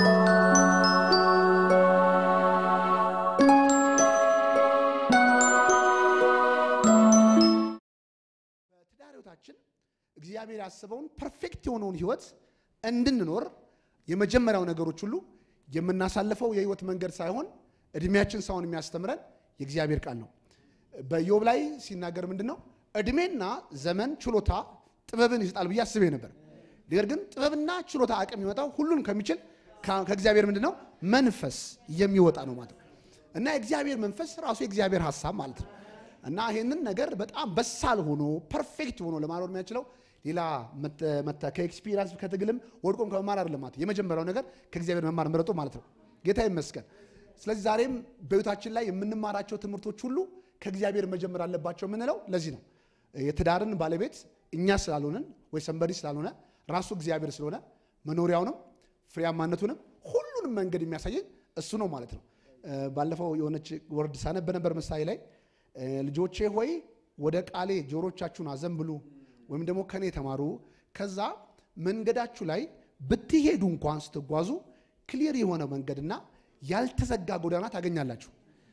በትዳር ህይወታችን እግዚአብሔር ያስበውን ፐርፌክት የሆነውን ህይወት እንድንኖር የመጀመሪያው ነገሮች ሁሉ የምናሳልፈው የህይወት መንገድ ሳይሆን እድሜያችን ሳይሆን የሚያስተምረን የእግዚአብሔር ቃል ነው። በኢዮብ ላይ ሲናገር ምንድን ነው እድሜና ዘመን ችሎታ ጥበብን ይሰጣል ብዬ አስቤ ነበር። ነገር ግን ጥበብና ችሎታ አቅም የሚመጣው ሁሉን ከሚችል ከ- ከእግዚአብሔር ምንድን ነው መንፈስ የሚወጣ ነው ማለት ነው። እና የእግዚአብሔር መንፈስ ራሱ የእግዚአብሔር ሀሳብ ማለት ነው። እና ይህንን ነገር በጣም በሳል ሆኖ ፐርፌክት ሆኖ ለማኖር የሚያችለው ሌላ መተ- መተ- ከኤክስፒሪንስ ከትግልም ወድቆም ከመማር አይደለም ማለት ነው። የመጀመሪያው ነገር ከእግዚአብሔር መማር መረጡ ማለት ነው። ጌታ ይመስገን። ስለዚህ ዛሬም በህይወታችን ላይ የምንማራቸው ትምህርቶች ሁሉ ከእግዚአብሔር መጀመር አለባቸው የምንለው ለዚህ ነው። የትዳርን ባለቤት እኛ ስላልሆንን ወይ ሰንበዲ ስላልሆነ ራሱ እግዚአብሔር ስለሆነ መኖሪያውንም ፍሬያማነቱንም ሁሉንም መንገድ የሚያሳየን እሱ ነው ማለት ነው። እ፣ ባለፈው የሆነች ወርድ ሳነብ በነበር ምሳሌ ላይ እ፣ ልጆቼ ሆይ ወደ ቃሌ ጆሮቻችሁን አዘንብሉ ወይም ደግሞ ከኔ ተማሩ፣ ከዛ መንገዳችሁ ላይ ብትሄዱ እንኳን ስትጓዙ ክሊር የሆነ መንገድና ያልተዘጋ ጎዳና ታገኛላችሁ።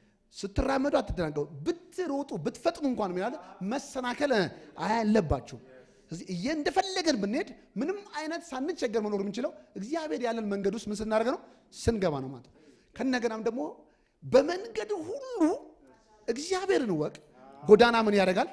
ስትራመዱ አትደናገሩ፣ ብትሮጡ ብትፈጥኑ እንኳን ምን ያለ መሰናከል አያለባችሁ። ስለዚህ እየ እንደፈለገን ብንሄድ ምንም አይነት ሳንቸገር መኖር የምንችለው እግዚአብሔር ያለን መንገድ ውስጥ ምን ስናደርግ ነው? ስንገባ ነው ማለት ነው። ከነገናም ደግሞ በመንገድ ሁሉ እግዚአብሔርን ወቅ ጎዳና ምን ያደርጋል?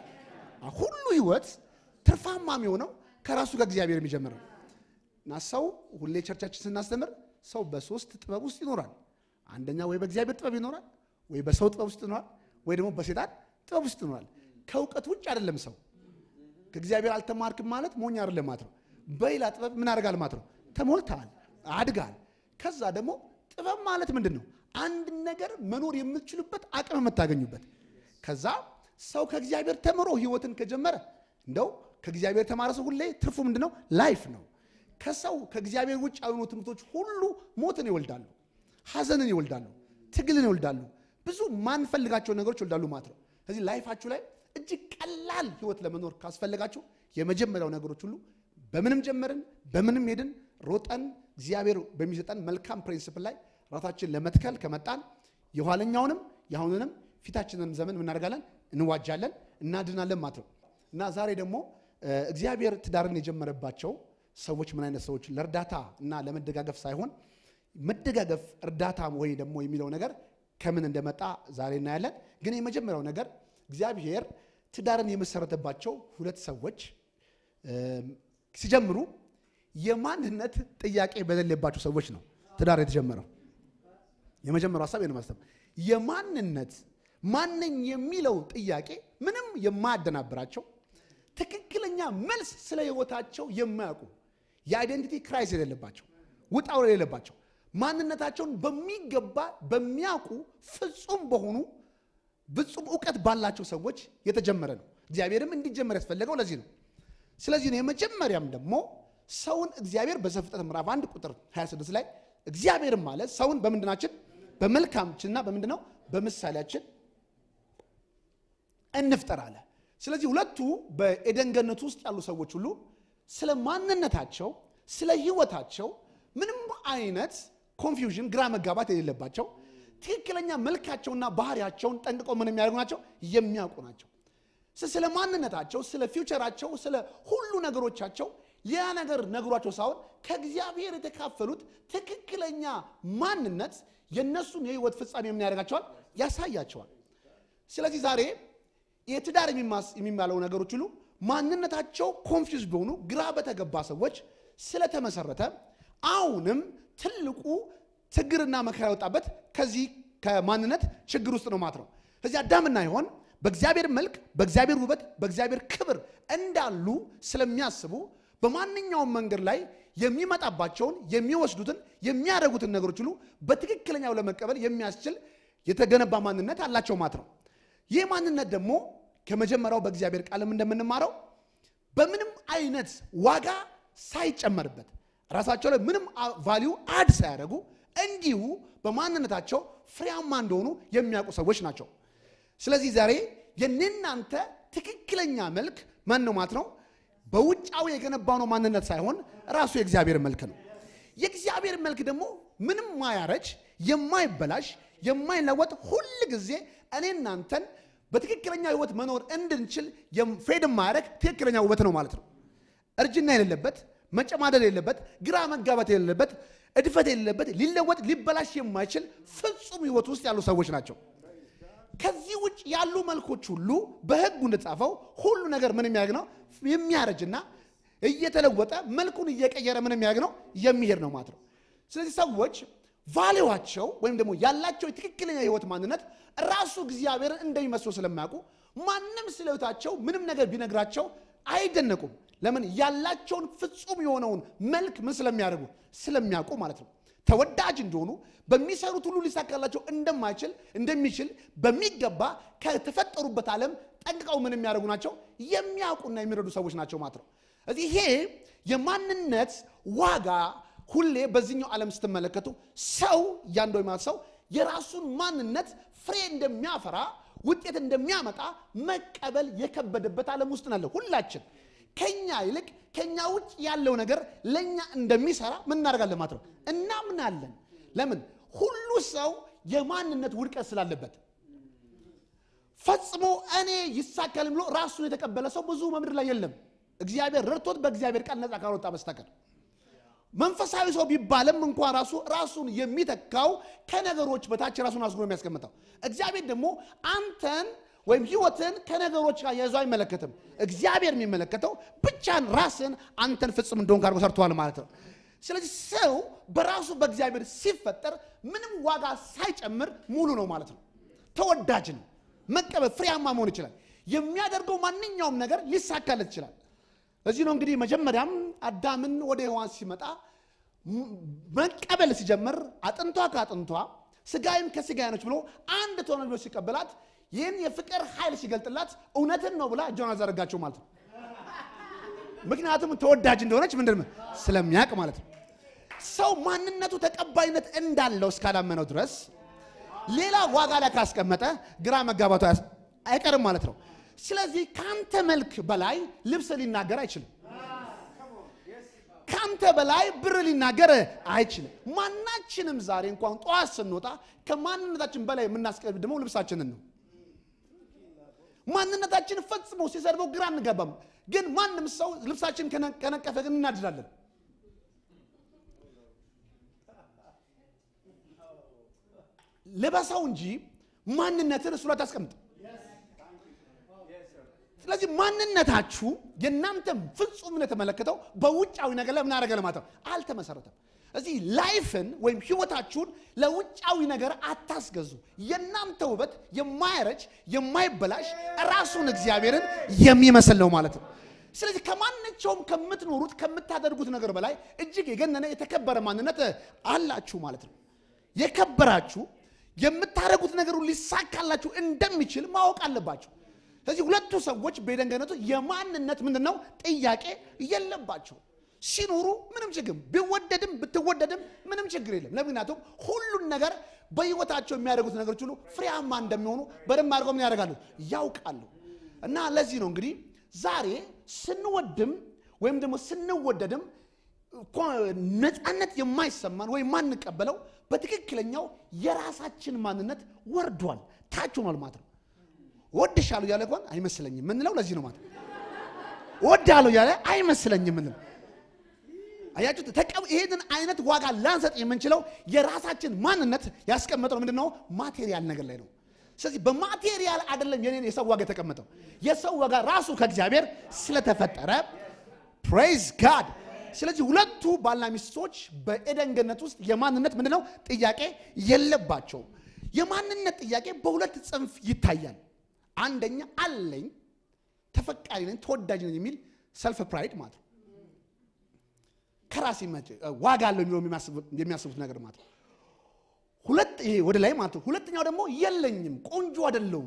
ሁሉ ህይወት ትርፋማ የሚሆነው ከራሱ ከእግዚአብሔር የሚጀምር ነው። እና ሰው ሁሌ ቸርቻችን ስናስተምር ሰው በሶስት ጥበብ ውስጥ ይኖራል። አንደኛ ወይ በእግዚአብሔር ጥበብ ይኖራል፣ ወይ በሰው ጥበብ ውስጥ ይኖራል፣ ወይ ደግሞ በሴጣን ጥበብ ውስጥ ይኖራል። ከእውቀት ውጭ አይደለም ሰው። ከእግዚአብሔር አልተማርክም ማለት ሞኝ አይደለም ማለት ነው። በሌላ ጥበብ ምን አድርጋል ማለት ነው? ተሞልተሃል፣ አድጋል። ከዛ ደግሞ ጥበብ ማለት ምንድን ነው? አንድ ነገር መኖር የምትችሉበት አቅም የምታገኙበት። ከዛ ሰው ከእግዚአብሔር ተምሮ ህይወትን ከጀመረ እንደው ከእግዚአብሔር የተማረ ሰው ሁሌ ትርፉ ምንድን ነው? ላይፍ ነው። ከሰው ከእግዚአብሔር ውጭ ያሉ ትምህርቶች ሁሉ ሞትን ይወልዳሉ፣ ሐዘንን ይወልዳሉ፣ ትግልን ይወልዳሉ፣ ብዙ ማንፈልጋቸው ነገሮች ይወልዳሉ ማለት ነው። ስለዚህ ላይፋችሁ ላይ እጅግ ቀላል ህይወት ለመኖር ካስፈለጋችሁ የመጀመሪያው ነገሮች ሁሉ በምንም ጀመርን በምንም ሄድን ሮጠን እግዚአብሔር በሚሰጠን መልካም ፕሪንስፕል ላይ ራሳችን ለመትከል ከመጣን የኋለኛውንም የአሁኑንም ፊታችንንም ዘመን ምናደርጋለን እንዋጃለን፣ እናድናለን ማለት ነው። እና ዛሬ ደግሞ እ፣ እግዚአብሔር ትዳርን የጀመረባቸው ሰዎች ምን አይነት ሰዎች ለእርዳታ እና ለመደጋገፍ ሳይሆን መደጋገፍ እርዳታ ወይ ደግሞ የሚለው ነገር ከምን እንደመጣ ዛሬ እናያለን። ግን የመጀመሪያው ነገር እግዚአብሔር ትዳርን የመሰረተባቸው ሁለት ሰዎች እም፣ ሲጀምሩ የማንነት ጥያቄ በሌለባቸው ሰዎች ነው ትዳር የተጀመረው። የመጀመሪያው ሀሳብ ነው ማስተም የማንነት ማነኝ የሚለው ጥያቄ ምንም የማያደናብራቸው ትክክለኛ መልስ ስለ ህይወታቸው የማያውቁ የአይደንቲቲ ክራይስ የሌለባቸው ውጣ ውረድ የሌለባቸው ማንነታቸውን በሚገባ በሚያውቁ ፍጹም በሆኑ ፍጹም እውቀት ባላቸው ሰዎች የተጀመረ ነው። እግዚአብሔርም እንዲጀመር ያስፈለገው ለዚህ ነው። ስለዚህ ነው የመጀመሪያም ደግሞ ሰውን እግዚአብሔር በዘፍጥረት ምዕራፍ አንድ ቁጥር 26 ላይ እግዚአብሔርም ማለት ሰውን በምንድናችን በመልካምችንና በምንድነው በምሳሌያችን እንፍጠር አለ። ስለዚህ ሁለቱ በኤደን ገነት ውስጥ ያሉ ሰዎች ሁሉ ስለ ማንነታቸው፣ ስለ ህይወታቸው ምንም አይነት ኮንፊውዥን፣ ግራ መጋባት የሌለባቸው ትክክለኛ መልካቸውና ባህሪያቸውን ጠንቅቀው ምን የሚያደርጉ ናቸው? የሚያውቁ ናቸው። ስ- ስለ ማንነታቸው፣ ስለ ፊውቸራቸው፣ ስለ ሁሉ ነገሮቻቸው ሌላ ነገር ነግሯቸው ሳይሆን ከእግዚአብሔር የተካፈሉት ትክክለኛ ማንነት የእነሱን የህይወት ፍጻሜ ምን ያደርጋቸዋል? ያሳያቸዋል። ስለዚህ ዛሬ የትዳር የሚማስ- የሚባለው ነገሮች ሁሉ ማንነታቸው ኮንፊውዝ በሆኑ ግራ በተገባ ሰዎች ስለተመሰረተ አሁንም ትልቁ ችግርና መከራ የወጣበት ከዚህ ከማንነት ችግር ውስጥ ነው ማለት ነው። ስለዚህ አዳምና ሔዋን በእግዚአብሔር መልክ፣ በእግዚአብሔር ውበት፣ በእግዚአብሔር ክብር እንዳሉ ስለሚያስቡ በማንኛውም መንገድ ላይ የሚመጣባቸውን የሚወስዱትን የሚያደርጉትን ነገሮች ሁሉ በትክክለኛው ለመቀበል የሚያስችል የተገነባ ማንነት አላቸው ማለት ነው። ይህ ማንነት ደግሞ ከመጀመሪያው በእግዚአብሔር ቃልም እንደምንማረው በምንም አይነት ዋጋ ሳይጨመርበት ራሳቸው ላይ ምንም ቫሊዩ አድ ሳያደርጉ እንዲሁ በማንነታቸው ፍሬያማ እንደሆኑ የሚያውቁ ሰዎች ናቸው። ስለዚህ ዛሬ የእናንተ ትክክለኛ መልክ ማን ነው ማለት ነው? በውጫዊ የገነባነው ማንነት ሳይሆን ራሱ የእግዚአብሔር መልክ ነው። የእግዚአብሔር መልክ ደግሞ ምንም ማያረጅ የማይበላሽ የማይለወጥ ሁል ጊዜ እኔ እናንተን በትክክለኛ ህይወት መኖር እንድንችል ፌድ ማያደረግ ትክክለኛ ውበት ነው ማለት ነው። እርጅና የሌለበት መጨማደድ የሌለበት ግራ መጋባት የሌለበት እድፈት የሌለበት ሊለወጥ ሊበላሽ የማይችል ፍጹም ህይወት ውስጥ ያሉ ሰዎች ናቸው። ከዚህ ውጭ ያሉ መልኮች ሁሉ በህጉ እንደተጻፈው ሁሉ ነገር ምን የሚያደርግ ነው? የሚያረጅና እየተለወጠ መልኩን እየቀየረ ምን የሚያደርግ ነው? የሚሄድ ነው ማለት ነው። ስለዚህ ሰዎች ቫሌዋቸው ወይም ደግሞ ያላቸው የትክክለኛ ህይወት ማንነት ራሱ እግዚአብሔርን እንደሚመስሉ ስለማያውቁ ማንም ስለ ህይወታቸው ምንም ነገር ቢነግራቸው አይደነቁም። ለምን? ያላቸውን ፍጹም የሆነውን መልክ ምን ስለሚያደርጉ ስለሚያውቁ ማለት ነው። ተወዳጅ እንደሆኑ በሚሰሩት ሁሉ ሊሳካላቸው እንደማይችል እንደሚችል በሚገባ ከተፈጠሩበት ዓለም ጠንቅቀው ምን የሚያደርጉ ናቸው? የሚያውቁና የሚረዱ ሰዎች ናቸው ማለት ነው። እዚህ ይሄ የማንነት ዋጋ ሁሌ በዚህኛው ዓለም ስትመለከቱ ሰው እያንዱ ማለት ሰው የራሱን ማንነት ፍሬ እንደሚያፈራ ውጤት እንደሚያመጣ መቀበል የከበደበት ዓለም ውስጥ ናለ። ሁላችን ከኛ ይልቅ ከኛ ውጭ ያለው ነገር ለእኛ እንደሚሰራ ምን እናደርጋለን ማለት ነው እናምናለን። ለምን ሁሉ ሰው የማንነት ውድቀት ስላለበት ፈጽሞ እኔ ይሳካል ብሎ ራሱን የተቀበለ ሰው ብዙ በምድር ላይ የለም። እግዚአብሔር ረድቶት በእግዚአብሔር ቃል ነፃ ካልወጣ በስተቀር መንፈሳዊ ሰው ቢባልም እንኳን ራሱ ራሱን የሚተካው ከነገሮች በታች ራሱን አስጎ የሚያስቀምጠው እግዚአብሔር ደግሞ አንተን ወይም ህይወትን ከነገሮች ጋር የያዙ አይመለከትም። እግዚአብሔር የሚመለከተው ብቻን ራስን አንተን ፍጹም እንደሆን አድርጎ ሰርተዋል ማለት ነው። ስለዚህ ሰው በራሱ በእግዚአብሔር ሲፈጠር ምንም ዋጋ ሳይጨምር ሙሉ ነው ማለት ነው። ተወዳጅ ነው። መቀበል ፍሬያማ መሆን ይችላል። የሚያደርገው ማንኛውም ነገር ሊሳካለት ይችላል። እዚህ ነው እንግዲህ መጀመሪያም አዳምን ወደ ሔዋን ሲመጣ መቀበል ሲጀምር አጥንቷ ከአጥንቷ ስጋይም ከስጋዬ ነች ብሎ አንድ ትሆነ ብሎ ሲቀበላት ይህን የፍቅር ኃይል ሲገልጥላት እውነትን ነው ብላ እጇን አዘረጋቸው ማለት ነው። ምክንያቱም ተወዳጅ እንደሆነች ምንድን ስለሚያውቅ ማለት ነው። ሰው ማንነቱ ተቀባይነት እንዳለው እስካላመነው ድረስ ሌላ ዋጋ ላይ ካስቀመጠ ግራ መጋባቱ አይቀርም ማለት ነው። ስለዚህ ከአንተ መልክ በላይ ልብስ ሊናገር አይችልም። ከአንተ በላይ ብር ሊናገር አይችልም። ማናችንም ዛሬ እንኳን ጠዋት ስንወጣ ከማንነታችን በላይ የምናስቀድመው ልብሳችንን ነው። ማንነታችን ፈጽሞ ሲሰድበው ግራ አንገባም። ግን ማንም ሰው ልብሳችን ከነቀፈ ግን እናድዳለን። ልበሰው እንጂ ማንነትን እሱ ላይ ታስቀምጥ። ስለዚህ ማንነታችሁ የእናንተ ፍጹምነት የተመለከተው በውጫዊ ነገር ላይ ምን አደረገ ለማለት ነው አልተመሰረተም። እዚህ ላይፍን ወይም ህይወታችሁን ለውጫዊ ነገር አታስገዙ። የእናንተ ውበት የማይረጅ የማይበላሽ ራሱን እግዚአብሔርን የሚመስል ነው ማለት ነው። ስለዚህ ከማናቸውም ከምትኖሩት ከምታደርጉት ነገር በላይ እጅግ የገነነ የተከበረ ማንነት አላችሁ ማለት ነው። የከበራችሁ የምታደርጉት ነገር ሁሉ ሊሳካላችሁ እንደሚችል ማወቅ አለባችሁ። ስለዚህ ሁለቱ ሰዎች በኤደን ገነቱ የማንነት ምንድን ነው ጥያቄ የለባቸው። ሲኖሩ ምንም ችግር ቢወደድም ብትወደድም ምንም ችግር የለም። ለምክንያቱም ሁሉን ነገር በህይወታቸው የሚያደርጉት ነገሮች ሁሉ ፍሬያማ እንደሚሆኑ በደንብ አድርገው ምን ያደርጋሉ ያውቃሉ። እና ለዚህ ነው እንግዲህ ዛሬ ስንወድም ወይም ደግሞ ስንወደድም ነፃነት የማይሰማን ወይም የማንቀበለው በትክክለኛው የራሳችን ማንነት ወርዷል፣ ታች ሆኗል ማለት ነው። ወድሻለሁ እያለ እንኳን አይመስለኝም ምንለው ለዚህ ነው ማለት ነው። ወዳለሁ እያለ አይመስለኝም ምንለው አያችሁት? ይሄንን አይነት ዋጋ ላንሰጥ የምንችለው የራሳችን ማንነት ያስቀመጠው ምንድን ነው? ማቴሪያል ነገር ላይ ነው። ስለዚህ በማቴሪያል አይደለም የኔን የሰው ዋጋ የተቀመጠው። የሰው ዋጋ ራሱ ከእግዚአብሔር ስለተፈጠረ ፕሬዝ ጋድ። ስለዚህ ሁለቱ ባልና ሚስቶች በኤደን ገነት ውስጥ የማንነት ምንድን ነው ጥያቄ የለባቸውም። የማንነት ጥያቄ በሁለት ጽንፍ ይታያል። አንደኛ አለኝ፣ ተፈቃሪ ነኝ፣ ተወዳጅ ነኝ የሚል ሰልፍ ፕራይድ ማለት ነው። ከራሴ ዋጋ አለው የሚለው የሚያስቡት ነገር ማለት ነው። ሁለት ይሄ ወደ ላይ ማለት ነው። ሁለተኛው ደግሞ የለኝም፣ ቆንጆ አይደለሁም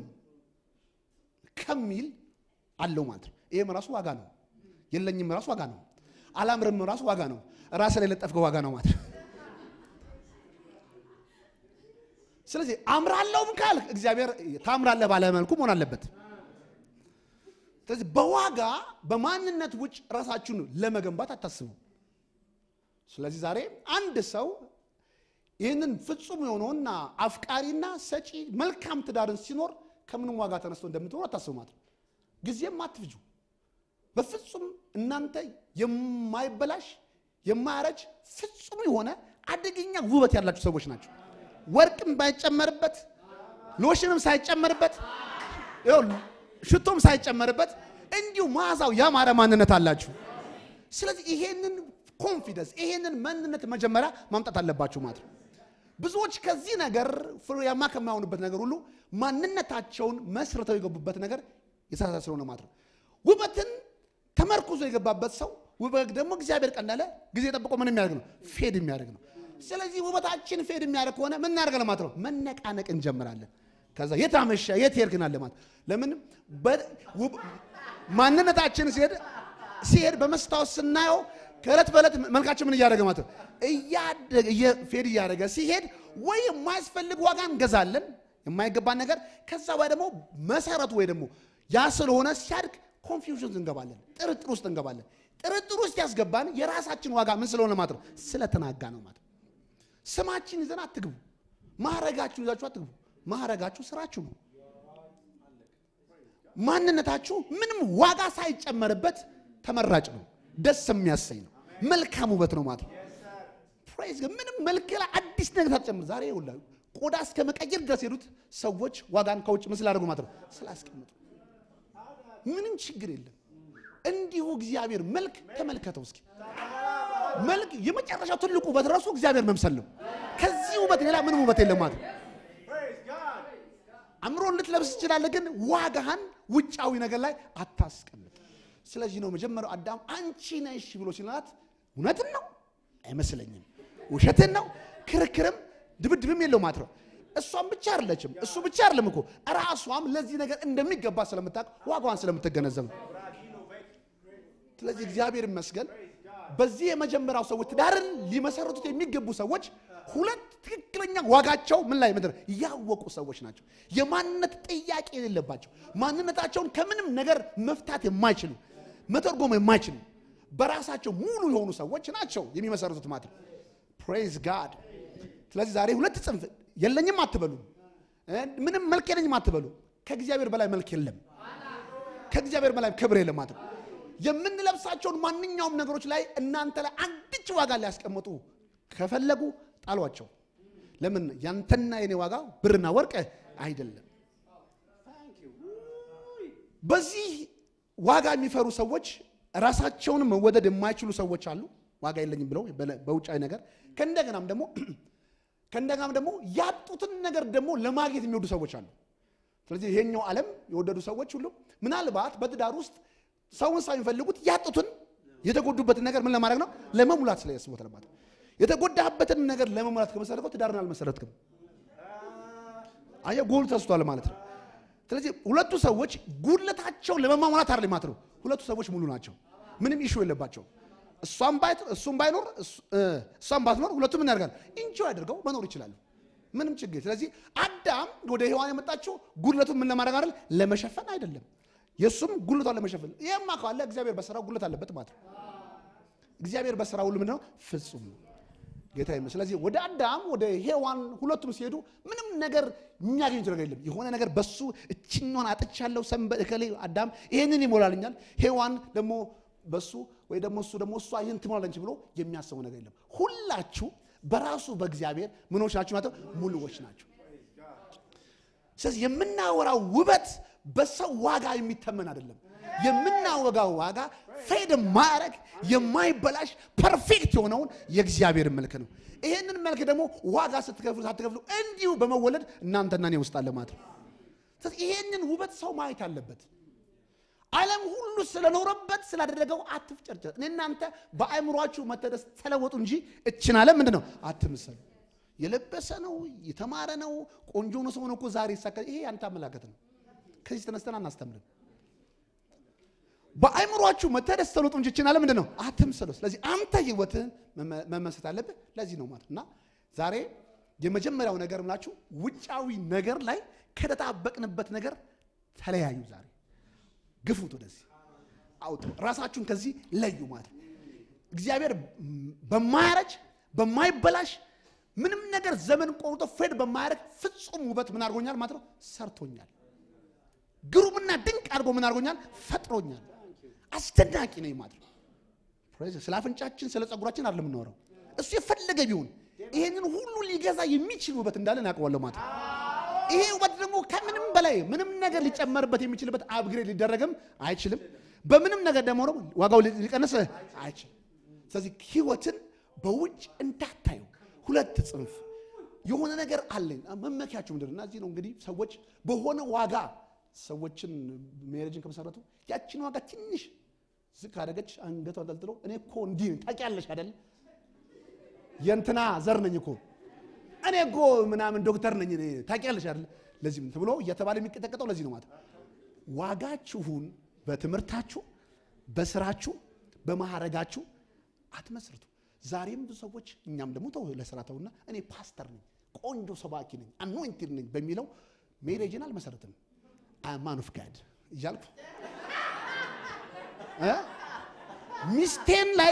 ከሚል አለው ማለት ነው። ይሄም ራሱ ዋጋ ነው። የለኝም ራሱ ዋጋ ነው። አላምርም ራሱ ዋጋ ነው። ራስ ላይ ለጠፍከው ዋጋ ነው ማለት ነው። ስለዚህ አምራለሁም ካልክ እግዚአብሔር ታምራለህ ባለ መልኩ መሆን አለበት። ስለዚህ በዋጋ በማንነት ውጭ ራሳችሁን ለመገንባት አታስቡ። ስለዚህ ዛሬ አንድ ሰው ይህንን ፍጹም የሆነውና አፍቃሪና ሰጪ መልካም ትዳርን ሲኖር ከምንም ዋጋ ተነስቶ እንደምትኖር አታስቡ ማለት ነው። ጊዜም አትፍጁ። በፍጹም እናንተ የማይበላሽ የማያረጅ ፍጹም የሆነ አደገኛ ውበት ያላችሁ ሰዎች ናቸው። ወርቅም ባይጨመርበት ሎሽንም ሳይጨመርበት ይኸውልህ ሽቶም ሳይጨመርበት እንዲሁ መዓዛው ያማረ ማንነት አላችሁ። ስለዚህ ይሄንን ኮንፊደንስ ይሄንን ማንነት መጀመሪያ ማምጣት አለባችሁ ማለት ነው። ብዙዎች ከዚህ ነገር ፍሬያማ ከማይሆኑበት ነገር ሁሉ ማንነታቸውን መስርተው የገቡበት ነገር የተሳሳተ ስለሆነ ማለት ነው። ውበትን ተመርኩዞ የገባበት ሰው ውበት ደግሞ እግዚአብሔር ቀን እንዳለ ጊዜ ጠብቆ ምን የሚያደርግ ነው? ፌድ የሚያደርግ ነው። ስለዚህ ውበታችን ፌድ የሚያደርግ ከሆነ ምን እናደርጋለን ማለት ነው? መነቃነቅ እንጀምራለን። ከዛ የት አመሸ የት ሄድክናል ማለት ለምን ማንነታችን ሲሄድ ሲሄድ በመስታወት ስናየው ከእለት በእለት መልካችን ምን እያደረገ ማለት ነው እያደገ ፌድ እያደረገ ሲሄድ ወይ የማያስፈልግ ዋጋ እንገዛለን የማይገባን ነገር ከዛ ወይ ደግሞ መሰረቱ ወይ ደግሞ ያ ስለሆነ ሲያድግ ኮንፊውዥን እንገባለን፣ ጥርጥር ውስጥ እንገባለን። ጥርጥር ውስጥ ያስገባን የራሳችን ዋጋ ምን ስለሆነ ማለት ነው ስለተናጋ ነው ማለት ነው። ስማችን ይዘን አትግቡ። ማዕረጋችሁን ይዛችሁ አትግቡ። ማዕረጋችሁ ስራችሁ ነው። ማንነታችሁ ምንም ዋጋ ሳይጨመርበት ተመራጭ ነው። ደስ የሚያሰኝ ነው። መልካም ውበት ነው ማለት ነው። ፕሬዝ ግን ምንም መልክ ላይ አዲስ ነገር ሳትጨምር ዛሬ ይውላ ቆዳ እስከ መቀየር ድረስ ሄዱት ሰዎች ዋጋን ከውጭ ምን ስላደርጉ ማለት ነው ስላስቀምጡ ምንም ችግር የለም። እንዲሁ እግዚአብሔር መልክ ተመልከተው እስኪ መልክ የመጨረሻው ትልቁ ውበት ራሱ እግዚአብሔር መምሰል ነው። ከዚህ ውበት ሌላ ምንም ውበት የለም ማለት ነው። አእምሮን ልትለብስ ትችላለህ፣ ግን ዋጋህን ውጫዊ ነገር ላይ አታስቀምጥ። ስለዚህ ነው መጀመሪያው አዳም አንቺ ነሽ ብሎ ሲላት እውነትን ነው አይመስለኝም፣ ውሸትን ነው፣ ክርክርም ድብድብም የለው ማለት ነው። እሷም ብቻ አይደለችም፣ እሱ ብቻ አይደለም እኮ ራሷም ለዚህ ነገር እንደሚገባ ስለምታውቅ ዋጋዋን ስለምትገነዘብ ነው። ስለዚህ እግዚአብሔር ይመስገን በዚህ የመጀመሪያው ሰዎች ትዳርን ሊመሰረቱት የሚገቡ ሰዎች ሁለት ትክክለኛ ዋጋቸው ምን ላይ ምድር ያወቁ ሰዎች ናቸው። የማንነት ጥያቄ የሌለባቸው ማንነታቸውን ከምንም ነገር መፍታት የማይችሉ መተርጎም የማይችሉ በራሳቸው ሙሉ የሆኑ ሰዎች ናቸው የሚመሰረቱት ማለት ነው። ፕሬዝ ጋድ። ስለዚህ ዛሬ ሁለት ጽንፍ የለኝም አትበሉ፣ ምንም መልክ የለኝም አትበሉ። ከእግዚአብሔር በላይ መልክ የለም፣ ከእግዚአብሔር በላይ ክብር የለም ማለት ነው። የምንለብሳቸውን ማንኛውም ነገሮች ላይ እናንተ ላይ አንድች ዋጋ ሊያስቀምጡ ከፈለጉ ጣሏቸው። ለምን? ያንተና የኔ ዋጋ ብርና ወርቅ አይደለም። በዚህ ዋጋ የሚፈሩ ሰዎች ራሳቸውን መወደድ የማይችሉ ሰዎች አሉ። ዋጋ የለኝም ብለው በውጫዊ ነገር ከእንደገናም ደግሞ ከእንደገናም ደግሞ ያጡትን ነገር ደግሞ ለማግኘት የሚወዱ ሰዎች አሉ። ስለዚህ ይሄኛው ዓለም የወደዱ ሰዎች ሁሉ ምናልባት በትዳር ውስጥ ሰውን ሳይፈልጉት ያጡትን የተጎዱበትን ነገር ምን ለማድረግ ነው? ለመሙላት ስለያስቡት ለማለት ነው። የተጎዳበትን ነገር ለመሙላት ከመሰረትከው ትዳርን አልመሰረትክም። አየህ፣ ጎል ተስቷል ማለት ነው። ስለዚህ ሁለቱ ሰዎች ጉድለታቸውን ለመሟላት አይደል ማለት ነው። ሁለቱ ሰዎች ሙሉ ናቸው። ምንም ኢሹ የለባቸው። እሷም ባይት እሱም ባይኖር እሷም ባትኖር ሁለቱም ምን ያደርጋል? ኢንጆይ አድርገው መኖር ይችላሉ። ምንም ችግር። ስለዚህ አዳም ወደ ሔዋን የመጣችው ጉድለቱን ምን ለማድረግ አይደል? ለመሸፈን አይደለም። የእሱም ጉልቷን ለመሸፈን ይህማ ካለ እግዚአብሔር በስራው ጉልት አለበት ማለት ነው። እግዚአብሔር በስራ ሁሉ ምንድነው? ፍጹም ነው ጌታ ይመስገን። ስለዚህ ወደ አዳም ወደ ሔዋን ሁለቱም ሲሄዱ ምንም ነገር የሚያገኙት ነገር የለም። የሆነ ነገር በሱ እችኛውን አጥቻለሁ ሰንበት እከሌ አዳም ይሄንን ይሞላልኛል፣ ሔዋን ደግሞ በሱ ወይ ደግሞ እሱ ደግሞ እሷ ይህን ትሞላለች ብሎ የሚያስበው ነገር የለም። ሁላችሁ በራሱ በእግዚአብሔር ምኖች ናቸው ማለት ሙሉዎች ናቸው። ስለዚህ የምናወራው ውበት በሰው ዋጋ የሚተመን አይደለም። የምናወጋው ዋጋ ፌድ ማረግ የማይበላሽ ፐርፌክት የሆነውን የእግዚአብሔር መልክ ነው። ይሄንን መልክ ደግሞ ዋጋ ስትከፍሉ ሳትከፍሉ እንዲሁ በመወለድ እናንተና እኔ ውስጥ አለ ማለት ነው። ስለዚህ ይሄንን ውበት ሰው ማየት አለበት። ዓለም ሁሉ ስለኖረበት ስላደረገው አትፍጨርጨር። እኔ እናንተ በአእምሯችሁ መተደስ ተለወጡ እንጂ እችን ዓለም ምንድን ነው አትምሰሉ። የለበሰ ነው የተማረ ነው ቆንጆ ነው ሰው ነው እኮ ዛሬ ይሳካ። ይሄ ያንተ አመላከት ነው። ከዚህ ተነስተን አናስተምርም። በአእምሯችሁ መተደስ ተለወጡ እንጂ እችን ዓለም ምንድን ነው አትምሰሉ። ስለዚህ አንተ ህይወትህን መመሰት አለብህ። ለዚህ ነው ማለት እና ዛሬ የመጀመሪያው ነገር ምላችሁ ውጫዊ ነገር ላይ ከተጣበቅንበት ነገር ተለያዩ። ዛሬ ግፉት፣ ወደዚህ አውጡ፣ ራሳችሁን ከዚህ ለዩ ማለት እግዚአብሔር በማያረጅ በማይበላሽ ምንም ነገር ነገር ዘመን ቆርጦ ፌድ በማያደርግ ፍጹም ውበት ምን አድርጎኛል ማለት ነው ሰርቶኛል። ግሩምና ድንቅ አድርጎ ምን አድርጎኛል ፈጥሮኛል። አስደናቂ ነኝ ማለት ነው። ፕሬዝ ስለ አፍንጫችን ስለ ጸጉራችን አይደለም የምናወራው። እሱ የፈለገ ቢሆን ይሄንን ሁሉ ሊገዛ የሚችል ውበት እንዳለ እናውቀዋለሁ ማለት ነው። ይሄ ውበት ደግሞ ከምንም በላይ ምንም ነገር ሊጨመርበት የሚችልበት አፕግሬድ ሊደረግም አይችልም። በምንም ነገር ደግሞ ነው ዋጋው ሊቀንስ አይችልም። ስለዚህ ህይወትን በውጭ እንዳታዩ ሁለት ጽንፍ የሆነ ነገር አለኝ መመኪያችሁ ምንድን ነው? እና እዚህ ነው እንግዲህ ሰዎች በሆነ ዋጋ ሰዎችን ሜሬጅን ከመሰረቱ ያችን ዋጋ ትንሽ ዝቅ አደረገች አንገቷ አንጠልጥሎ እኔ እኮ እንዲህ ነኝ ታውቂያለሽ አይደል የእንትና ዘር ነኝ እኮ እኔ እኮ ምናምን ዶክተር ነኝ እኔ ታውቂያለሽ አይደል ለዚህ ምን ተብሎ እየተባለ የሚቀጠቀጠው ለዚህ ነው ማለት ዋጋችሁን በትምህርታችሁ በስራችሁ በማዕረጋችሁ አትመስርቱ ዛሬም ብዙ ሰዎች እኛም ደግሞ ተው ለስራ ተውና እኔ ፓስተር ነኝ ቆንጆ ሰባኪ ነኝ አኖይንቲድ ነኝ በሚለው ሜሬጅን አልመሰረትም ማን ኦፍ ጋድ እያልኩ እ ሚስቴን ላይ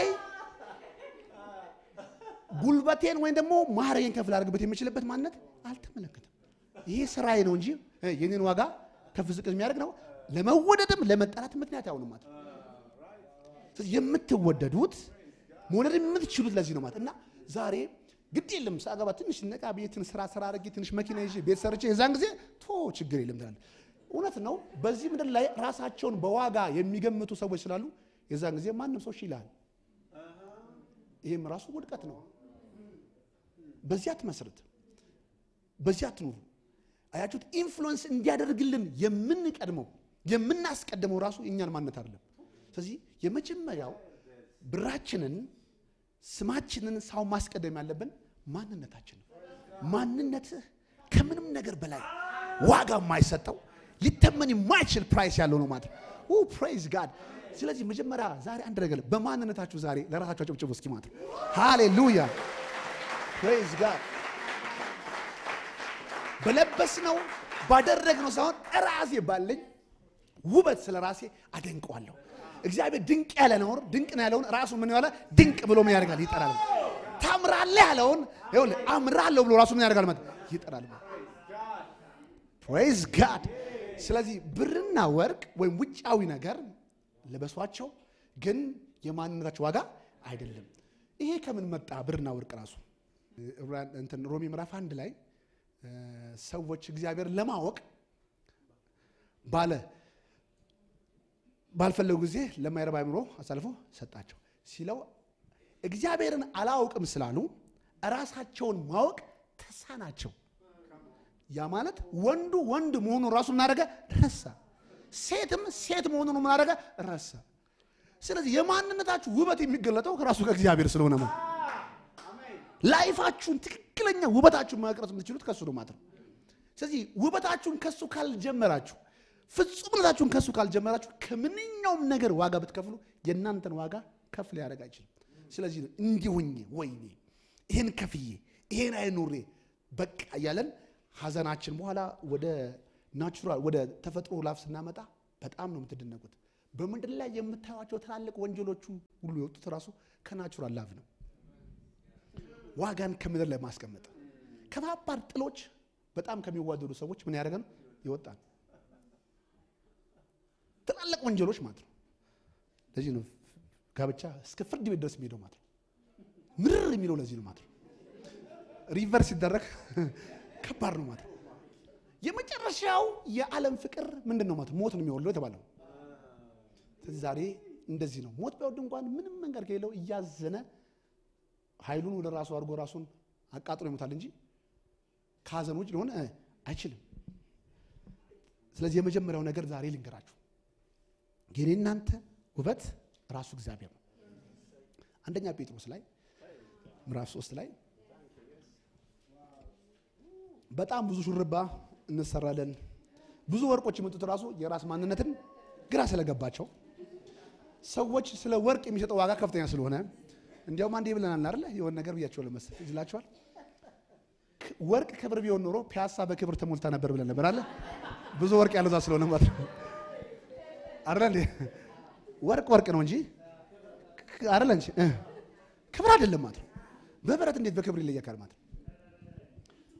ጉልበቴን ወይም ደግሞ ማዕረጌን ከፍ ላደርግበት የምችልበት ማንነት አልተመለከትም። ይሄ ስራዬ ነው እንጂ እ የኔን ዋጋ ከፍ ዝቅ የሚያደርግ ነው። ለመወደድም ለመጠላት ምክንያት አይሆንም ማለት ነው። ስለዚህ የምትወደዱት መውደድ የምትችሉት ለዚህ ነው ማለት እና ዛሬ ግድ የለም ሳገባ ትንሽ ነቃ ቤትን ስራ ስራ አድርጌ ትንሽ መኪና ይዤ ቤት ሰርቼ የዛን ጊዜ ቶ ችግር የለም ትላለህ። እውነት ነው። በዚህ ምድር ላይ ራሳቸውን በዋጋ የሚገምቱ ሰዎች ስላሉ የዛን ጊዜ ማንም ሰው እሺ ይልሃል። ይሄም ራሱ ውድቀት ነው። በዚህ አትመስርት፣ በዚህ አትኑሩ። አያችሁት? ኢንፍሉዌንስ እንዲያደርግልን የምንቀድመው የምናስቀድመው ራሱ የእኛን ማንነት አይደለም። ስለዚህ የመጀመሪያው ብራችንን ስማችንን ሳው ማስቀደም ያለብን ማንነታችን ነው። ማንነትህ ከምንም ነገር በላይ ዋጋ የማይሰጠው ሊተመን የማይችል ፕራይስ ያለው ነው ማለት ነው። ፕሬዝ ጋድ። ስለዚህ መጀመሪያ ዛሬ አንድ ነገር በማንነታችሁ ዛሬ ለራሳችሁ አጨብጭቡ እስኪ ማለት ነው። ሃሌሉያ ፕሬዝ ጋድ። በለበስነው ባደረግነው ሳይሆን ራሴ ባለኝ ውበት ስለ ራሴ አደንቀዋለሁ። እግዚአብሔር ድንቅ ያለ ነውር ድንቅ ነው ያለውን ራሱ ምን ያለ ድንቅ ብሎ ምን ያደርጋል? ይጠራል። ታምራለህ ያለውን ይኸውልህ አምራለሁ ብሎ ራሱ ምን ያደርጋል? ማለት ይጠራል። ፕሬዝ ጋድ። ስለዚህ ብርና ወርቅ ወይም ውጫዊ ነገር ልበሷቸው፣ ግን የማንነታቸው ዋጋ አይደለም። ይሄ ከምን መጣ? ብርና ወርቅ ራሱ እንትን ሮሜ ምዕራፍ አንድ ላይ ሰዎች እግዚአብሔር ለማወቅ ባለ ባልፈለጉ ጊዜ ለማይረባ አእምሮ አሳልፎ ሰጣቸው ሲለው እግዚአብሔርን አላውቅም ስላሉ ራሳቸውን ማወቅ ተሳናቸው። ያ ማለት ወንዱ ወንድ መሆኑን ራሱ ምናደረገ ረሳ፣ ሴትም ሴት መሆኑን ምናደረገ ረሳ። ስለዚህ የማንነታችሁ ውበት የሚገለጠው ራሱ ከእግዚአብሔር ስለሆነ ነው። ላይፋችሁን ትክክለኛ ውበታችሁን መቅረጽ የምትችሉት ከሱ ነው ማለት ነው። ስለዚህ ውበታችሁን ከሱ ካልጀመራችሁ ፍጹምነታችሁን ከሱ ካልጀመራችሁ ከምንኛውም ነገር ዋጋ ብትከፍሉ የእናንተን ዋጋ ከፍ ሊያደርግ አይችልም። ስለዚህ ነው እንዲሁኝ ወይኔ ይሄን ከፍዬ ይሄን አይኑሬ በቃ እያለን ሀዘናችን በኋላ ወደ ናቹራል ወደ ተፈጥሮ ላፍ ስናመጣ በጣም ነው የምትደነቁት። በምድር ላይ የምታዩቸው ትላልቅ ወንጀሎቹ ሁሉ የወጡት ራሱ ከናቹራል ላቭ ነው። ዋጋን ከምድር ላይ ማስቀመጥ ከባባድ ጥሎች በጣም ከሚዋደዱ ሰዎች ምን ያደረገ ነው ይወጣል። ትላልቅ ወንጀሎች ማለት ነው። ለዚህ ነው ጋብቻ እስከ ፍርድ ቤት ድረስ የሚሄደው ማለት ነው። ምርር የሚለው ለዚህ ነው ማለት ነው። ሪቨርስ ሲደረግ ከባድ ነው ማለት ነው። የመጨረሻው የዓለም ፍቅር ምንድን ነው ማለት ነው? ሞት ነው የሚወልደው የተባለው። ስለዚህ ዛሬ እንደዚህ ነው። ሞት ቢወድ እንኳን ምንም መንገድ ከሌለው እያዘነ ኃይሉን ወደ ራሱ አድርጎ ራሱን አቃጥሎ ይሞታል እንጂ ከሀዘን ውጭ ሊሆን አይችልም። ስለዚህ የመጀመሪያው ነገር ዛሬ ልንገራችሁ የኔ እናንተ ውበት ራሱ እግዚአብሔር ነው። አንደኛ ጴጥሮስ ላይ ምዕራፍ ሶስት ላይ በጣም ብዙ ሹርባ እንሰራለን። ብዙ ወርቆች የመጡት ራሱ የራስ ማንነትን ግራ ስለገባቸው ሰዎች ስለ ወርቅ የሚሰጠው ዋጋ ከፍተኛ ስለሆነ እንዲያውም አንዴ ብለናል አይደለ? የሆነ ነገር ብያቸው ለመሰል ይላቸዋል። ወርቅ ክብር ቢሆን ኖሮ ፒያሳ በክብር ተሞልታ ነበር ብለን ነበር አለ። ብዙ ወርቅ ያለዛ ስለሆነ ማለት ነው አይደል? ወርቅ ወርቅ ነው እንጂ አይደል እንጂ ክብር አይደለም ማለት ነው። በብረት እንዴት በክብር ይለያካል ማለት ነው።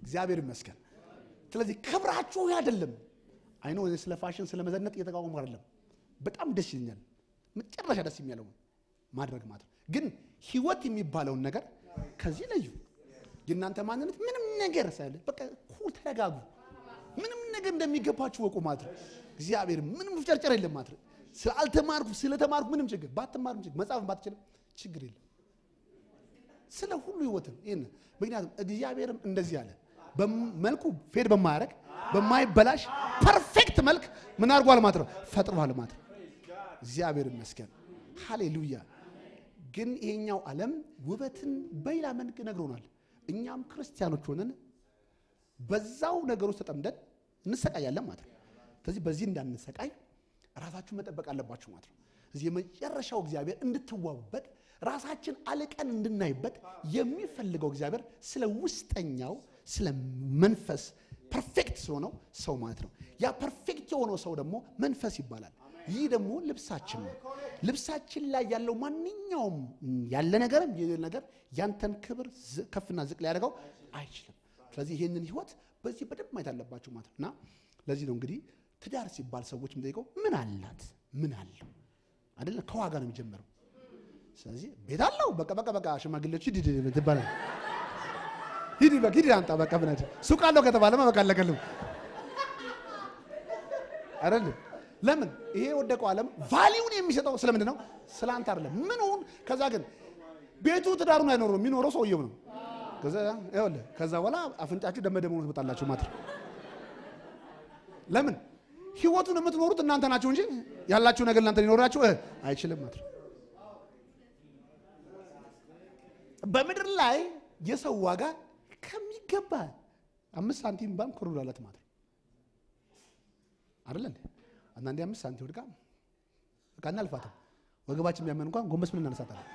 እግዚአብሔር ይመስገን። ስለዚህ ክብራችሁ ይህ አይደለም። አይኖ ስለ ፋሽን ስለ መዘነጥ እየተቃወሙ አይደለም። በጣም ደስ ይለኛል። መጨረሻ ደስ የሚያለው ማድረግ ማለት ነው። ግን ህይወት የሚባለውን ነገር ከዚህ ለዩ። የእናንተ ማንነት ምንም ነገር ሳይለ በቃ ኩል ተረጋጉ። ምንም ነገር እንደሚገባችሁ ወቁ ማለት ነው። እግዚአብሔር ምንም ፍጨርጨር የለም ማለት ነው። ስላልተማርኩ ስለተማርኩ ምንም ችግር ባትማርም ችግር መጻፍም ባትችልም ችግር የለም። ስለ ሁሉ ህይወትም ይህን ምክንያቱም እግዚአብሔርም እንደዚህ አለ። መልኩ ፌድ በማያደርግ በማይበላሽ ፐርፌክት መልክ ምን አድርጓል ማለት ነው ፈጥሯል ማለት ነው። እግዚአብሔር ይመስገን ሃሌሉያ። ግን ይሄኛው ዓለም ውበትን በሌላ መልክ ነግሮናል። እኛም ክርስቲያኖች ሆነን በዛው ነገር ውስጥ ተጠምደን እንሰቃያለን ማለት ነው። ስለዚህ በዚህ እንዳንሰቃይ ራሳችሁን መጠበቅ አለባችሁ ማለት ነው። እዚህ የመጨረሻው እግዚአብሔር እንድትዋቡበት ራሳችን አልቀን እንድናይበት የሚፈልገው እግዚአብሔር ስለ ውስጠኛው ስለ መንፈስ ፐርፌክት ስለሆነው ሰው ማለት ነው። ያ ፐርፌክት የሆነው ሰው ደግሞ መንፈስ ይባላል። ይህ ደግሞ ልብሳችን ነው። ልብሳችን ላይ ያለው ማንኛውም ያለ ነገርም የሌለ ነገር ያንተን ክብር ከፍና ዝቅ ሊያደርገው አይችልም። ስለዚህ ይህንን ህይወት በዚህ በደንብ ማየት አለባቸው ማለት ነው እና ለዚህ ነው እንግዲህ ትዳር ሲባል ሰዎች የሚጠይቀው ምን አላት ምን አለው አይደለ? ከዋጋ ነው የሚጀምረው። ስለዚህ ቤት አለው በቃ በቃ በቃ ሽማግሌዎች ሂድ ሂድ ትባላል ሂድ በቃ ሂድ አንጣ በቃ ብናት ሱቅ አለው ከተባለማ በቃ አለቀልም አይደል? ለምን ይሄ የወደቀው ዓለም ቫሊዩን የሚሰጠው ስለምንድን ነው? ስለ አንተ አይደለም። ምኑን ከዛ ግን ቤቱ ትዳሩን አይኖረው የሚኖረው ሰውየው ነው። ከዛ ይኸውልህ ከዛ በኋላ አፍንጫችሁ ደመደመ ነው ትመጣላችሁ ማለት ነው። ለምን ህይወቱን የምትኖሩት እናንተ ናችሁ እንጂ ያላችሁ ነገር እናንተ ሊኖራችሁ አይችልም ማለት ነው። በምድር ላይ የሰው ዋጋ ከሚገባ አምስት ሳንቲም ባም ክሩር አለት ማለት ነው አይደለ? አንዳንዴ አምስት ሳንቲም ወድቃ በቃ እናልፋታል። ወገባችን ቢያመን እንኳን ጎንበስ ምን እናነሳታለን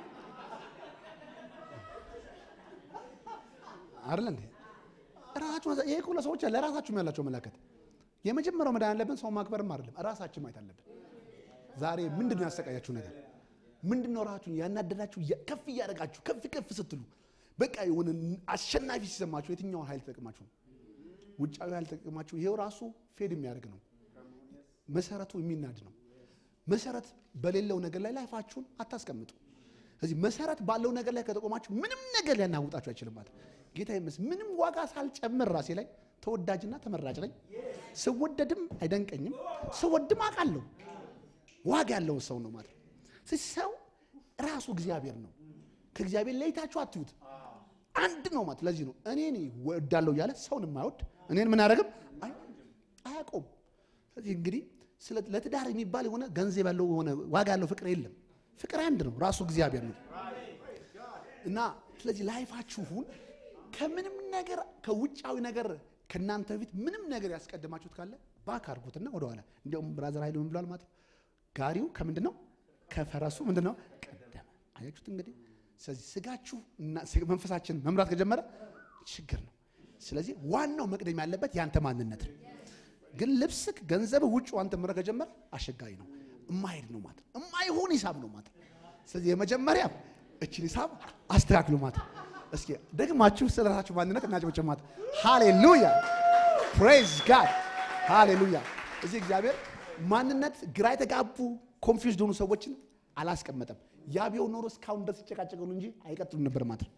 አይደለ እንዴ? ራሳችሁ ይሄ እኮ ለሰዎች ለራሳችሁ ያላቸው መላከት የመጀመሪያው መዳን ያለብን ሰው ማክበርም አይደለም፣ ራሳችን ማየት አለብን። ዛሬ ምንድን ነው ያሰቃያችሁ ነገር? ምንድን ነው ራሳችሁን ያናደዳችሁ? ከፍ እያደረጋችሁ ከፍ ከፍ ስትሉ በቃ የሆነ አሸናፊ ሲሰማችሁ የትኛውን ኃይል ተጠቅማችሁ ነው? ውጫዊ ኃይል ተጠቅማችሁ ይሄው ራሱ ፌድ የሚያደርግ ነው። መሰረቱ የሚናድ ነው። መሰረት በሌለው ነገር ላይ ላይፋችሁን አታስቀምጡ። ስለዚህ መሰረት ባለው ነገር ላይ ከተቆማችሁ ምንም ነገር ሊያናውጣችሁ አይችልም ማለት ጌታ ይመስ ምንም ዋጋ ሳልጨምር ራሴ ላይ ተወዳጅና ተመራጭ ነኝ። ስወደድም አይደንቀኝም፣ ስወድም አውቃለሁ። ዋጋ ያለውን ሰው ነው ማለት ነው። ሰው ራሱ እግዚአብሔር ነው። ከእግዚአብሔር ለይታችሁ አትዩት። አንድ ነው ማለት ለዚህ ነው እኔ ወዳለሁ እያለ ሰውን የማይወድ እኔን ምን አያደርግም አያውቀውም። ስለዚህ እንግዲህ ለትዳር የሚባል የሆነ ገንዘብ ያለው የሆነ ዋጋ ያለው ፍቅር የለም። ፍቅር አንድ ነው፣ ራሱ እግዚአብሔር ነው እና ስለዚህ ላይፋችሁን ከምንም ነገር ከውጫዊ ነገር ከእናንተ በፊት ምንም ነገር ያስቀድማችሁት ካለ ባክ አድርጉትና ወደኋላ። እንዲያውም ብራዘር ኃይሉ ምን ብሏል ማለት ነው? ጋሪው ከምንድን ነው ከፈረሱ ምንድን ነው ቀደመ። አያችሁት እንግዲህ። ስለዚህ ስጋችሁ እና መንፈሳችን መምራት ከጀመረ ችግር ነው። ስለዚህ ዋናው መቅደም ያለበት ያንተ ማንነት ነው። ግን ልብስክ፣ ገንዘብ ውጭ አንተ መምራት ከጀመረ አስቸጋሪ ነው። እማሄድ ነው ማለት እማይሆን ሂሳብ ነው ማለት። ስለዚህ የመጀመሪያ እችን ሂሳብ አስተካክሉ ማለት እስኪ ደግማችሁ ስለ ራሳችሁ ማንነት እናጨብጭብ ማለት ሃሌሉያ ፕሬዝ ጋድ ሃሌሉያ። እዚህ እግዚአብሔር ማንነት ግራ የተጋቡ ኮንፊውዝድ የሆኑ ሰዎችን አላስቀመጠም። ያ ቢሆን ኖሮ እስካሁን ድረስ ይጨቃጨቀሉ እንጂ አይቀጥሉም ነበር ማለት ነው።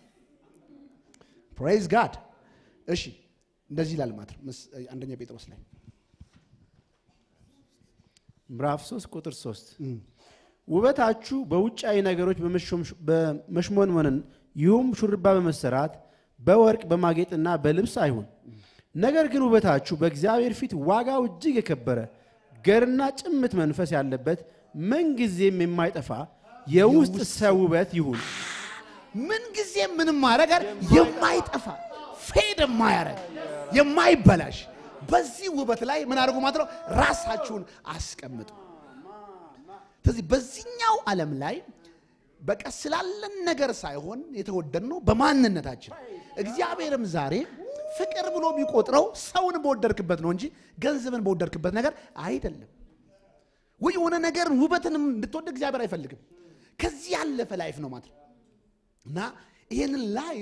ፕሬዝ ጋድ። እሺ እንደዚህ ይላል ማለት ነው አንደኛ ጴጥሮስ ላይ ምዕራፍ 3 ቁጥር 3 ውበታችሁ በውጫዊ ነገሮች በመሽሞንሞንን ይሁም ሹርባ በመሰራት በወርቅ በማጌጥና በልብስ አይሁን። ነገር ግን ውበታችሁ በእግዚአብሔር ፊት ዋጋው እጅግ የከበረ ገርና ጭምት መንፈስ ያለበት ምንጊዜም የማይጠፋ የውስጥ ሰው ውበት ይሁን። ምንጊዜ ምንም ማድረግ የማይጠፋ ፌድ የማያረግ የማይበላሽ በዚህ ውበት ላይ ምን አድርጉ ማለት ነው? ራሳችሁን አስቀምጡ። ስለዚህ በዚህኛው ዓለም ላይ በቃ ስላለን ነገር ሳይሆን የተወደድነው በማንነታችን። እግዚአብሔርም ዛሬ ፍቅር ብሎ ቢቆጥረው ሰውን በወደድክበት ነው እንጂ ገንዘብን በወደድክበት ነገር አይደለም። ወይ የሆነ ነገር ውበትንም እንድትወድ እግዚአብሔር አይፈልግም። ከዚህ ያለፈ ላይፍ ነው ማለት ነው እና ይህንን ላይፍ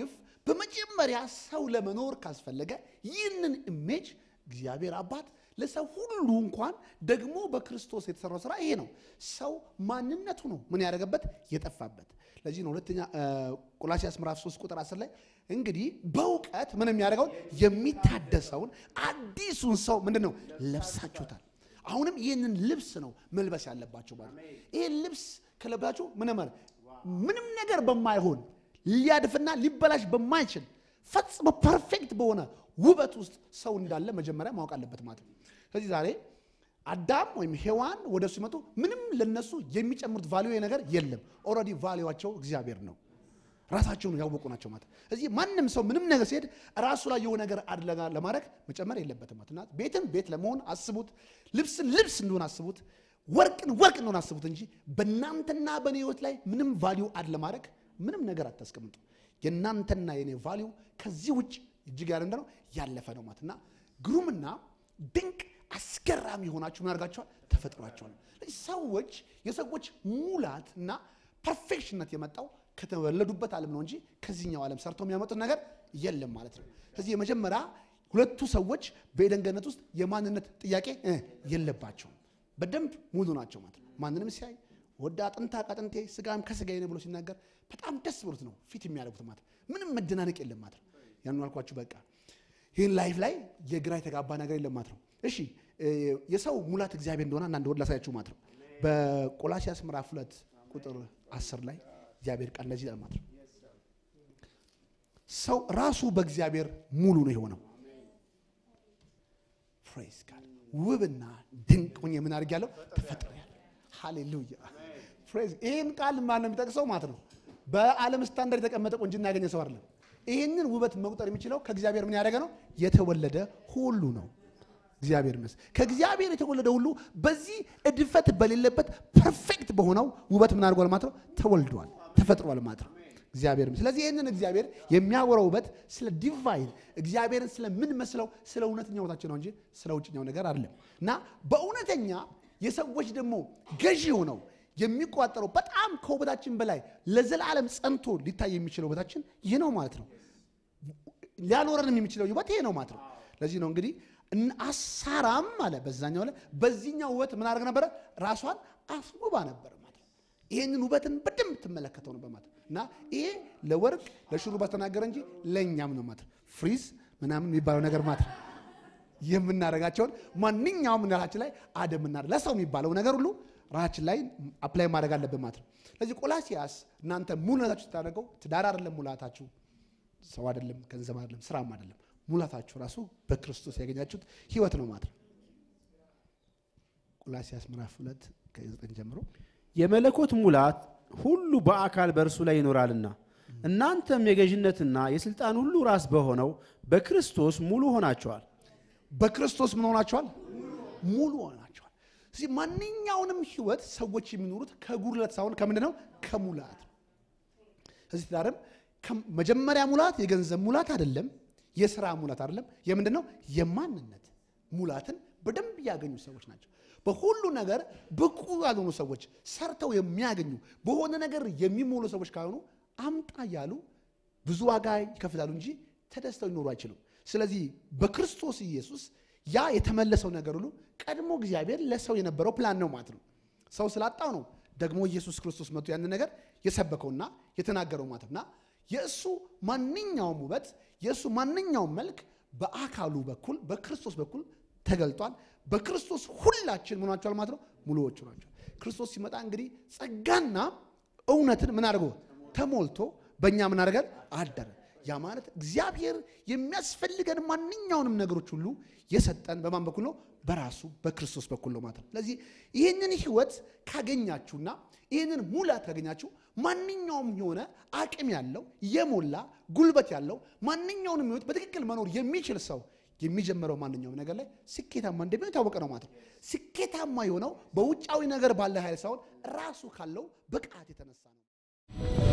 በመጀመሪያ ሰው ለመኖር ካስፈለገ ይህንን ኢሜጅ እግዚአብሔር አባት ለሰው ሁሉ እንኳን ደግሞ በክርስቶስ የተሰራው ስራ ይሄ ነው። ሰው ማንነቱ ነው ምን ያደረገበት የጠፋበት። ለዚህ ነው ሁለተኛ ቆላሲያስ ምዕራፍ 3 ቁጥር 10 ላይ እንግዲህ በእውቀት ምን የሚያደርገውን የሚታደሰውን አዲሱን ሰው ምንድን ነው ለብሳችሁታል። አሁንም ይህንን ልብስ ነው መልበስ ያለባቸው ማለት ነው። ይህን ልብስ ከለብሳችሁ ምን ማለት ምንም ነገር በማይሆን ሊያድፍና ሊበላሽ በማይችል ፈጽሞ ፐርፌክት በሆነ ውበት ውስጥ ሰው እንዳለ መጀመሪያ ማወቅ አለበት ማለት ነው። ስለዚህ ዛሬ አዳም ወይም ሔዋን ወደ እሱ ሲመጡ ምንም ለነሱ የሚጨምሩት ቫሊዩ ነገር የለም። ኦልሬዲ ቫሊዋቸው እግዚአብሔር ነው። ራሳቸውን ያወቁ ናቸው ማለት እዚህ ማንም ሰው ምንም ነገር ሲሄድ ራሱ ላይ የሆነ ነገር አድለጋ ለማድረግ መጨመር የለበትም ማለት እና ቤትን ቤት ለመሆን አስቡት፣ ልብስን ልብስ እንደሆነ አስቡት፣ ወርቅን ወርቅ እንደሆነ አስቡት እንጂ በእናንተና በእኔ ህይወት ላይ ምንም ቫሊዩ አድ ለማድረግ ምንም ነገር አታስቀምጡ። የእናንተና የኔ ቫሊዩ ከዚህ ውጭ እጅግ ያለ ነው ያለፈ ነው ማለት እና ግሩምና ድንቅ አስገራሚ የሆናችሁ ምን አድርጋችኋል? ተፈጥሯቸዋል። ሰዎች የሰዎች ሙላት እና ፐርፌክሽንነት የመጣው ከተወለዱበት ዓለም ነው እንጂ ከዚህኛው ዓለም ሰርተው የሚያመጡት ነገር የለም ማለት ነው። ስለዚህ የመጀመሪያ ሁለቱ ሰዎች በኤደን ገነት ውስጥ የማንነት ጥያቄ እ የለባቸውም። በደንብ ሙሉ ናቸው ማለት ነው። ማንንም ሲያይ ወደ አጥንታ ከአጥንቴ ስጋም ከስጋዬ ነው ብሎ ሲናገር በጣም ደስ ብሎት ነው ፊት የሚያደርጉት ማለት ነው። ምንም መደናነቅ የለም ማለት ነው። ያን አልኳችሁ በቃ ይህን ላይፍ ላይ የግራ የተጋባ ነገር የለም ማለት ነው። እሺ የሰው ሙላት እግዚአብሔር እንደሆነ አንዳንድ ወድ ላሳያችሁ ማለት ነው። በቆላሲያስ ምዕራፍ ሁለት ቁጥር አስር ላይ እግዚአብሔር ቃል እንደዚህ ይላል ማለት ነው። ሰው ራሱ በእግዚአብሔር ሙሉ ነው የሆነው። ፕሬዝ ጋድ ውብና ድንቅ ሆኜ ምን አድርጌያለሁ? ተፈጥሬያለሁ። ሃሌሉያ ፕሬዝ። ይህን ቃል ማን ነው የሚጠቅሰው ማለት ነው? በዓለም ስታንዳርድ የተቀመጠ ቁንጅና ያገኘ ሰው አይደለም። ይህንን ውበት መቁጠር የሚችለው ከእግዚአብሔር ምን ያደረገ ነው? የተወለደ ሁሉ ነው። እግዚአብሔር ይመስገን። ከእግዚአብሔር የተወለደ ሁሉ በዚህ እድፈት በሌለበት ፐርፌክት በሆነው ውበት ምን አድርጓል ማለት ነው? ተወልዷል፣ ተፈጥሯል ማለት ነው። እግዚአብሔር ስለዚህ ይህንን እግዚአብሔር የሚያወራው ውበት ስለ ዲቫይን እግዚአብሔርን ስለምንመስለው ስለ እውነተኛ ውበታችን ነው እንጂ ስለ ውጭኛው ነገር አይደለም። እና በእውነተኛ የሰዎች ደግሞ ገዢ ሆነው የሚቆጠረው በጣም ከውበታችን በላይ ለዘላለም ጸንቶ ሊታይ የሚችለው ውበታችን ይህ ነው ማለት ነው። ሊያኖረንም የሚችለው ውበት ይሄ ነው ማለት ነው። ለዚህ ነው እንግዲህ አሳራም አለ በዛኛው ላይ በዚህኛው ውበት ምን አድርግ ነበረ? ራሷን አስውባ ነበር ማለት ነው። ይሄንን ውበትን በደንብ ትመለከተው ነበር ማለት ነው። እና ይሄ ለወርቅ ለሹሩባ ተናገረ እንጂ ለእኛም ነው ማለት ነው። ፍሪዝ ምናምን የሚባለው ነገር ማለት ነው የምናደርጋቸውን ማንኛውም ራሳችን ላይ አደምና ለሰው የሚባለው ነገር ሁሉ ራሳችን ላይ አፕላይ ማድረግ አለብን ማለት ነው። ስለዚህ ቆላሲያስ እናንተ ሙሉነታችሁ ስታደርገው ትዳር አይደለም ሙላታችሁ፣ ሰው አይደለም፣ ገንዘብ አይደለም፣ ስራም አይደለም ሙላታችሁ ራሱ በክርስቶስ ያገኛችሁት ህይወት ነው ማለት ነው። ቆላሲያስ ምዕራፍ ሁለት ከዘጠኝ ጀምሮ የመለኮት ሙላት ሁሉ በአካል በእርሱ ላይ ይኖራልና እናንተም የገዥነትና የስልጣን ሁሉ ራስ በሆነው በክርስቶስ ሙሉ ሆናቸዋል። በክርስቶስ ምን ሆናቸዋል? ሙሉ ሆናቸዋል። ስለዚህ ማንኛውንም ህይወት ሰዎች የሚኖሩት ከጉድለት ሳይሆን ከምንድን ነው? ከሙላት ነው። ስለዚህ ትዳርም መጀመሪያ ሙላት የገንዘብ ሙላት አይደለም፣ የስራ ሙላት አይደለም። የምንድን ነው? የማንነት ሙላትን በደንብ ያገኙ ሰዎች ናቸው። በሁሉ ነገር ብቁ ያልሆኑ ሰዎች ሰርተው የሚያገኙ በሆነ ነገር የሚሞሉ ሰዎች ካልሆኑ አምጣ እያሉ ብዙ ዋጋ ይከፍላሉ እንጂ ተደስተው ሊኖሩ አይችሉም። ስለዚህ በክርስቶስ ኢየሱስ ያ የተመለሰው ነገር ሁሉ ቀድሞ እግዚአብሔር ለሰው የነበረው ፕላን ነው ማለት ነው። ሰው ስላጣው ነው ደግሞ ኢየሱስ ክርስቶስ መጥቶ ያንን ነገር የሰበከውና የተናገረው ማለት እና የእሱ ማንኛውም ውበት የእሱ ማንኛውም መልክ በአካሉ በኩል በክርስቶስ በኩል ተገልጧል። በክርስቶስ ሁላችን ምኗቸዋል ማለት ነው ሙሉዎቹ ናቸው። ክርስቶስ ሲመጣ እንግዲህ ጸጋና እውነትን ምን አድርጎ ተሞልቶ በእኛ ምን አድርገን አደረ። ያ ማለት እግዚአብሔር የሚያስፈልገን ማንኛውንም ነገሮች ሁሉ የሰጠን በማን በኩል ነው? በራሱ በክርስቶስ በኩል ነው ማለት ነው። ስለዚህ ይህንን ህይወት ካገኛችሁና ይህንን ሙላት ካገኛችሁ ማንኛውም የሆነ አቅም ያለው የሞላ ጉልበት ያለው ማንኛውንም ህይወት በትክክል መኖር የሚችል ሰው የሚጀምረው ማንኛውም ነገር ላይ ስኬታማ እንደሚሆን የታወቀ ነው ማለት ነው። ስኬታማ የሆነው በውጫዊ ነገር ባለ ኃይል ሳይሆን ራሱ ካለው ብቃት የተነሳ ነው።